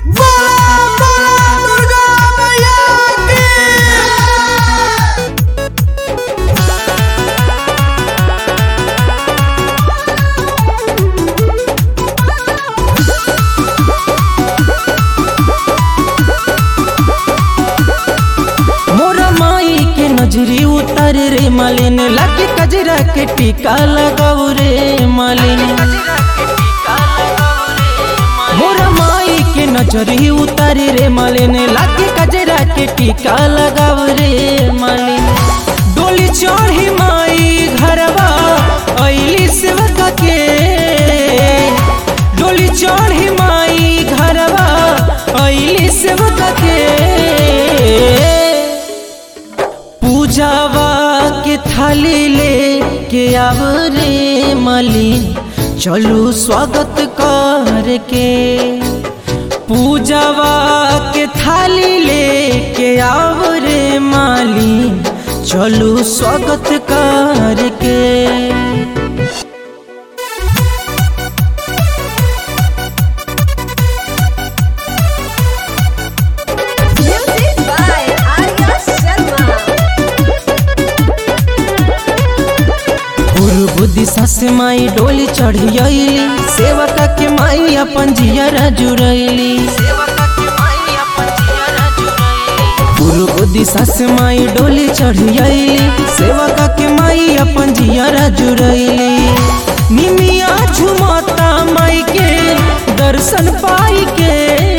नजरी उतर रे मालिन लकी कजरा के टीका लगाऊ रे मालिन मोरा माई के नजरी उतर रे मालिन लकी कजरा के टीका लगाऊ रे मालिन डोली चढ़ी माई घरवा ऐली सेवका के डोली चढ़ी माई घरवा ऐली सेवका के पूजावा के थाली ले के आव रे मालिन चलू स्वागत कर के पूजावा के थाली ले के आव रे मालिन चलू स्वागत कर के Music by Arya Sharma. गुरु बुद्धि सास माई डोली चढ़ियली सेवका के माई अपन जियरा जुड़ैली गुरु बुद्धि सास माई डोली चढ़ियली सेवका के माई अपन जियरा जुड़ैली निमिया झुमता माई के दर्शन पाई के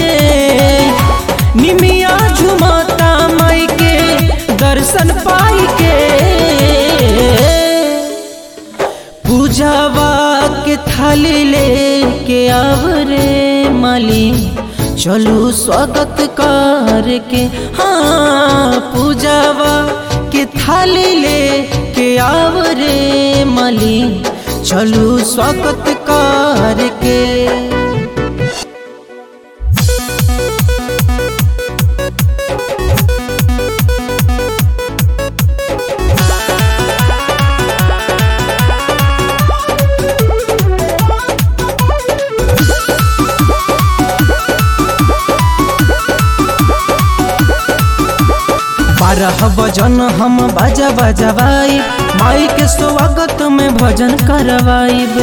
निमिया झुमता माई के दर्शन पाई के पूजावा के थाली ले के आव रे माली चलू स्वागत कर के हाँ पूजावा के थाली ले के आव रे माली चलू स्वागत कर के बारह बजन हम बाजा बजवाई माई के स्वागत में भजन करवाइब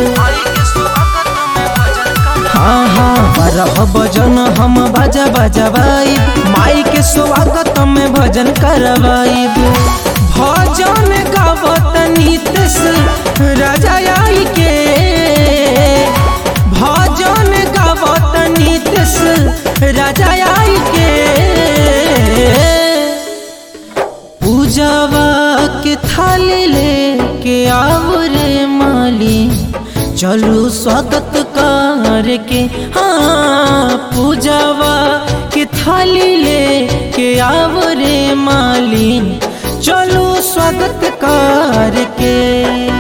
हाँ हाँ बारह बजन हम बाजा बजवाई माई के स्वागत में भजन करवाइब भजन गावत नीतस राजा आई के भजन गावत नीतस राजा आई के पूजावा के थाली ले के आव रे माली चलू स्वागत कर के हाँ पूजावा के थाली ले के आव रे माली चलू स्वागत कर के